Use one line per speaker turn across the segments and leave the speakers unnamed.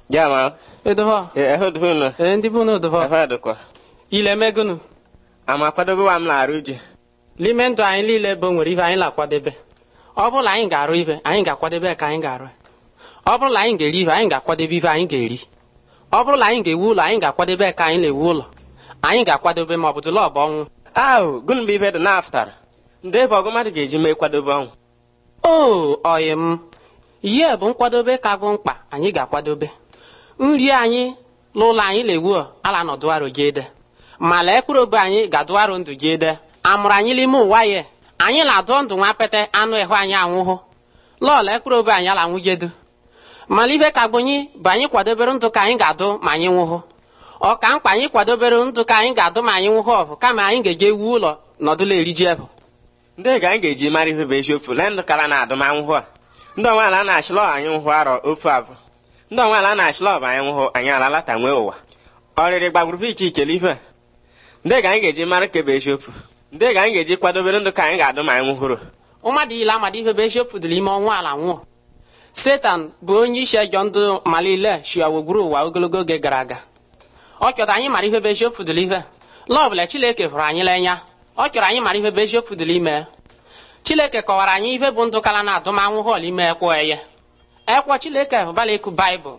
Jama,
edoho
e ehudu nu.
ee ndị bụ n'odoho
Ehudu kwa.
ile megunu
Ama kwadobe wa m na-arụ ji.
n'ime ndụ anyị niile bụ nwere ife anyị na-akwadebe ọ bụrụ na anyị ga-arụ ife anyị ga-akwadebe ka anyị ga-arụ ya. ọ bụrụ na anyị ga-eri ife anyị ga-akwadebe ife anyị ga-eri ọ bụrụ na anyị ga-ewu ụlọ anyị ga-akwadebe ka anyị na-ewu ụlọ anyị ga-akwadebe ma ọ bụ dụla ọ bụ ọnwụ
Ahụ, gụnụ bụ ife dị n'aftara. Ndị ebe ọgụ mmadụ ga-eji mee kwadobe ọnwụ.
o oyi m ihe bụ nkwadobe ka bụ mkpa anyị ga-akwadobe nri anyị n'ụlọ anyị na-ewu ala nọdụarụ gị ede ma lee mkpụrụ obi anyị ga-adụarụ ndụ gị ede amụrụ anyị n'ime ụwa ya anyị na-adụ ndụ nwa pete anụ ịhụ anyị anwụhụ lọọla mkpụrụ obi anyị ala nwụgedu mana ife ka gbonye bụ anyị kwadobere ndụ ka anyị ga-adụ ma anyị nwụhụ ọ ka mkpa anyị kwadobere ndụ ka anyị ga-adụ ma anyị nwụhụ ọbụ kama anyị ga-eje ewu ụlọ nọdụla eriji ebụ
Ndị ga anyị ga-eji mara ife bụ eziokwu lee ndụ kara na adụmanwụhụ a. Ndị onweala na-achịlọ anyị nwụhụ arọ ofu abụ. Ndị onweala na-achịlọ bụ anyị nwụhụ anyị alalata nwee ụwa. Ọrịrị gbagburu iche ichele ife a. Ndị ga anyị ga-eji mara ke bụ eziokwu. Ndị ga anyị ga-eji kwadobere ndụ ka anyị ga-adụ ma anyị nwụhụrụ.
mmadụ ile amadi ife bụ eziokwu dị n'ime ọnwa ala nwụọ setan bụ onye isi ejọ ndụ malile shia gburugburu ụwa ogologo oge gara aga ọ chọrọ anyị mara ife bụ eziokwu dị ife lọbụla chineke hụrụ anyị n'anya ọ chọrọ anyị mara ife bụ eziokwu dị ime chineke kọwara anyị ife bụ ndụ kala na adụmanwụ họl ime ekwo eye ekwo chineke hụbala eku baịbụl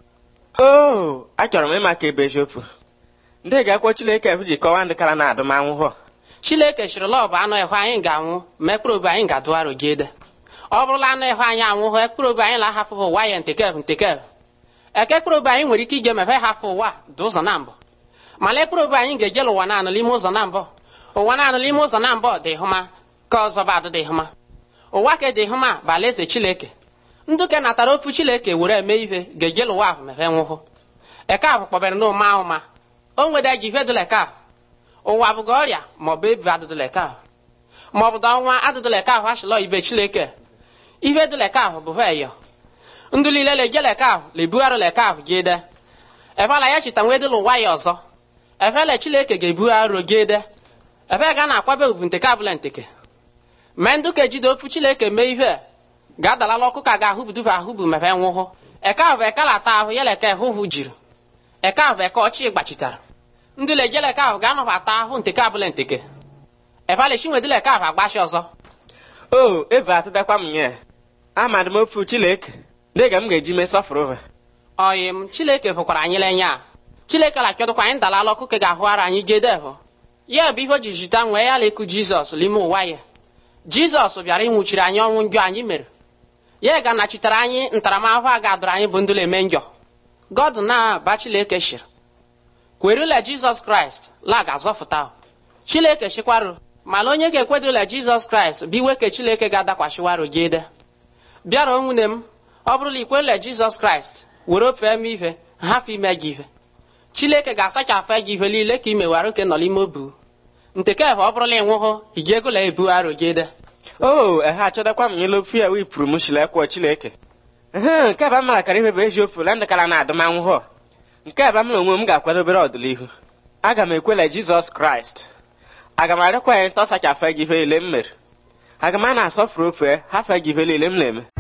Oo, achọrọ m ịma ka ebe eziokwu. Ndị ga-akwọ Chineke efu ji kọwaa ndụ kara na adụmanwụhụ a.
chineke chịrị lọbụ anụ ịhụ anyị ga-anwụ ma ekpụrụ obi anyị ga-adụgharụ gị ede ọ bụrụla anụ ịhụ anyị anwụhụ ekpụrụ obi anyị na-ahafụ ụwa ya ntekev ntekev eke ekpụrụ obi anyị nwere ike ije mefe hafụ ụwa dị ụzọ na mbụ mana ekpụrụ obi anyị ga-ejela ụwa naanụ n'ime ụzọ na mbụ ụwa naanụ n'ime ụzọ na mbụ dị hụma ka ọzọ bụ adụ dị hụma ụwa ka dị hụma bụ alaeze chineke ndụ ke natara ofu chineke were eme ihe ga-ejela ụwa ahụ mefe nwụhụ eke ahụ kpọbere na ụma ahụma o nwede ji ife dụla eke ahụ ụwa bụga ọrịa maọbụ ebu adụdụleka ahụ maọbụ da ọnwa adụdụleka ahụ achịlọ ibe chineke ihe dụleka ahụ bụ veyo ndụ niile leje leka ahụ lebugharị leka ahụ gị ede efela ya chita nwee dịla ụwa ya ọzọ efele chineke ga-ebugharị gị ede efe ga na-akwabe uvu nteke abụla nteke mee ndụ ka ejide ofu chineke mee ihe ga-adalala ọkụ ka ga-ahụbudufe ahụbu mefe nwụhụ eke ahụ bụ eke lata ahụ ya leka ehụhụ jiri eke ahụ bụ eke ọchị gbachitara ndị lejeleka ahụ ga-anọbata ahụ nteke abụla nteke ebalechi nwedileka ahụ agbachi ọzọ
Oo, eve atụtakwa m nye. Amadị m ofu Chineke. Ndị ga m ga-eji mee sọfụrụ ha.
ọyị m chileke hụkwara anyị lenya chileke lachọdụkwa anyị dalala ọkụ ka ga-ahụara anyị gedehụ ya bụ ihe o ji jita nwee ya lekụ jizọs n'ime ụwa ya jizọs bịara ịnwụchiri anyị ọnwụ njọ anyị mere ya ga-anachitere anyị ntaramahụhụ a ga-adụrụ anyị bụ ndụ eme njọ god na-aba chileke shiri kwerula jizọs kraịst la ga-azọfụta chileke chikwarụ mana onye ga-ekwedula jizọs kraịst bụ iwe ka chileke ga-adakwasịwarụ gị ede bịara nwunye m ọ bụrụla ikwerula jizọs kraịst were ofe eme ihe hafụ ime gị ihe chileke ga-asachafụ gị ihe niile ka imewara oke nọ n'ime obu ntekefe ọ bụrụla ịnwụhụ iji egola ebu arụ gị ede
Oo, ehe achọdakwa m nyela ofu ya wipụrụ m shile kwuo Chineke. Ehe, nke ebe m mara kara ife bụ eziokwu lee ndụ kara na adụmanwụhụ a. Nke ebe m na onwe m ga-akwadobere ọdịnihu. Aga m ekwela Jizọs Kraịst. Aga m arịọkwa ya ntọsachafụ gị ihe niile m mere. Aga m a na-asọfụrụ ofe hafe gị ihe niile m na-eme.